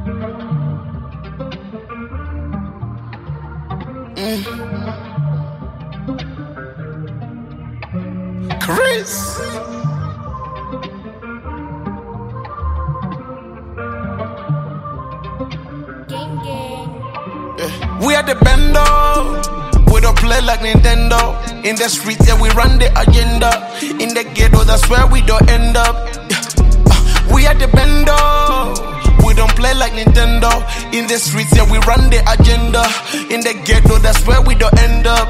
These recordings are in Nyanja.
Chris. Gang gang. We are the bando. We don't play like Nintendo. In the streets, yeah, we run the agenda. In the ghetto, that's where we don't end up. Yeah. Uh, We are the bando. We don't play like Nintendo. In the streets, yeah, we run the agenda. In the ghetto, that's where we don't end up.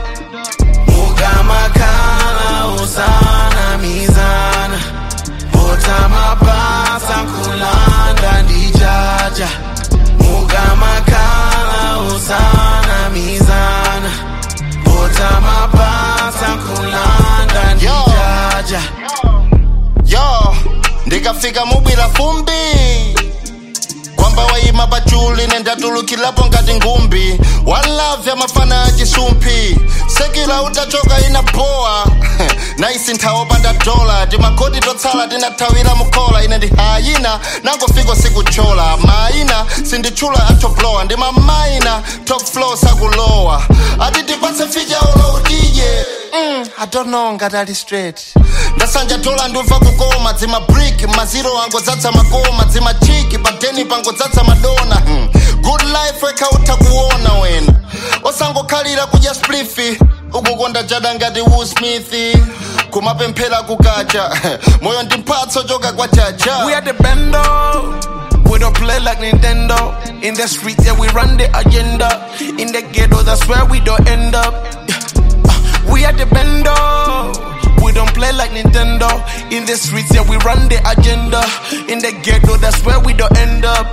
Mugamakala usana mizana. Botama pasa kulanda ndijaja. Mugamakala usana mizana. Botama pasa kulanda ndijaja. yo ndikafika mubwira fumbi kwamba wayima pachuli nendatulukilapo ngati ngumbi one love ya mafana ya chisumphi sekila utachoka ina boa naisi nthawo panda dola timakoti totsala tinathawira mukhola ine ndi hayina nangofika sikuchola maina sinditchula atoblowa ndi mamaina top flow sakulowa ati tipatse ficha ulo udije mm, i don't know ngati ali straight ndasanja dola ndumva kukoma dzima brick maziro angodzadza makoma dzima chiki padeni pangodzadza madona hmm. good life wekha utha kuona wena osangokhalira kudya splifi ukukonda jada ngati Will Smith kumapemphera kukacha moyo ndi mphatso choka kwa chacha We are the bando. We don't play like Nintendo. In the streets, yeah, we run the agenda. In the ghetto, that's where we don't end up. Yeah. Uh, We are the bando. We don't play like Nintendo. In the streets, yeah, we run the agenda. In the ghetto, that's where we don't end up.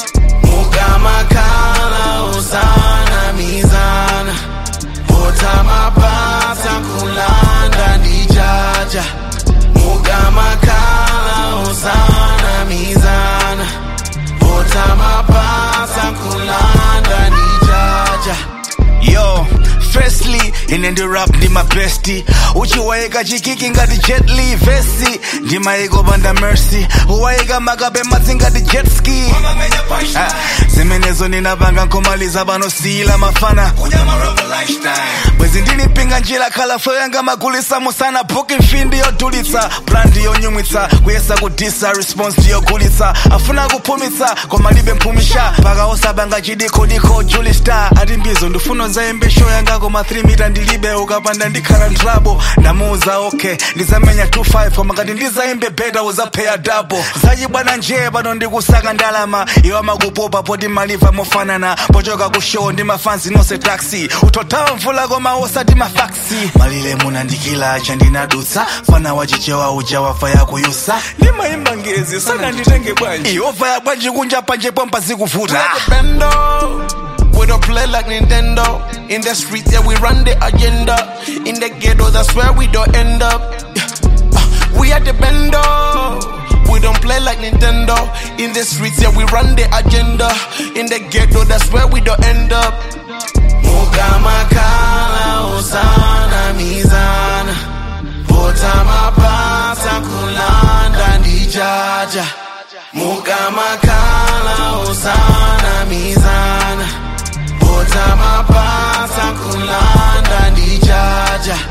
Mugamakala usana mizana. Botama pasa kulanda ndijaja. Mugamakala usana mizana. Botama pasa kulanda ndijaja. yo firstly ine ndi rap ndi mabesti uchiwayika chikiki ngati jet li vesi ndimayiko panda mercy uwayika makabe madzi ngati jet ski Ah, zimenezo ninapanga nkhomaliza panosiyila mafana bwezi ndinipinga njira khalafo yanga magulisa musana booking mfindi yodulitsa brandi yonyumwitsa kuyesa kudisa response ndiyogulitsa afuna kuphumitsa koma libe mphumisha paka osabanga chidikodiko juli star ati mbizo ndifuna zayimbe show yanga koma 3 mita ndilibe ukapanda ndikhala ndrabo ndamuuza okay ndizamenya 25 koma ngati ndizayimbe beta uzapheya dabo zachibwana njee pano ndikusaka ndalama iwa makupopa poti maliva mofanana pochoka ku show ndi mafanzi nonse taxi utothawa mvula koma osati mafaksi malile munandikila chandinadutsa fana wachichewa uja wafa yakuyusa ndimayimba ngezi sana nditenge bwanji iova ya bwanji kunja panje pompa zikuvuta bando. We don't play like Nintendo. In the streets, yeah, we run the agenda. In the ghetto, that's where we don't end up. Yeah. Uh, We are the bando. We don't play like Nintendo. In the streets, yeah, we run the agenda. In the ghetto, that's where we don't end up. Mugamakala usana mizana. Botama pasa kulanda ndijaja. Mugamakala usana mizana. Botama pasa kulanda ndijaja.